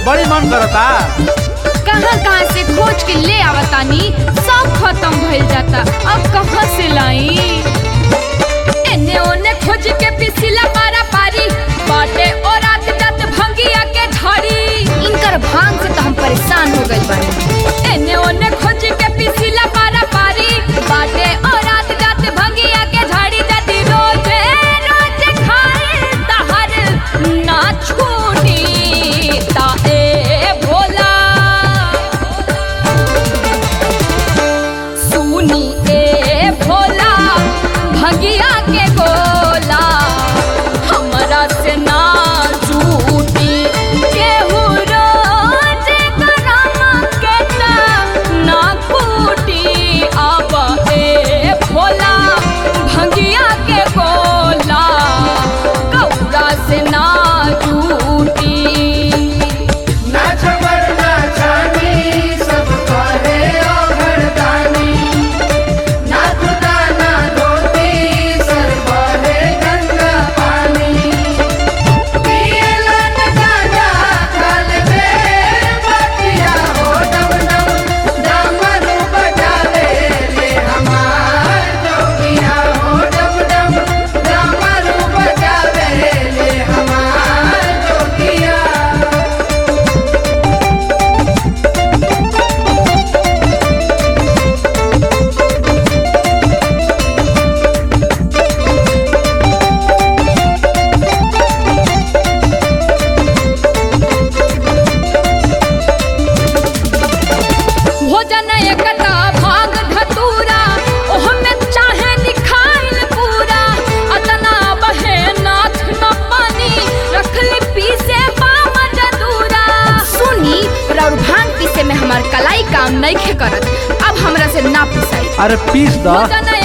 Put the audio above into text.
बड़ी मन करता कहाँ कहाँ से खोज के ले आवतानी सब खत्म भइल जाता अब कहाँ से लाई एने ओने खोज के पिसिला पारा पारी बाटे और रात जात भंगिया के झड़ी इनकर भांग से तो हम परेशान हो गइल बानी एने ओने खोज के पिसिला पारा पारी बाटे और रात जात भंगिया के झड़ी जाती रोजे रोजे खाए तहर ना छूटी ता ए भोला सुनी ए भोला भगिया के गोला हमरा से ना झूठी केहू रोज करम के ना ना कूटी अब ए भोला भगिया के गोला कौड़ा से ना झूठी नाच बरना छानी सब करे ओघरदानी नाच दाना धोती सर बहे गंगा पानी पियलन गाजा खल बेर बतिया हो डम डम डमरू बजावे रे हमार जोगिया हो डम डम डमरू बजावे रे हमार जोगिया भोजन एकटा भाग धतूरा ओहमे चाहे निखाइल पूरा अतना बहे नाथ न पानी रखली पीसे बाम जदूरा सुनी राउर भांग पीसे में हमार कलाई काम नहीं करत अब हमरा से ना पिसाई अरे पीस द भोजन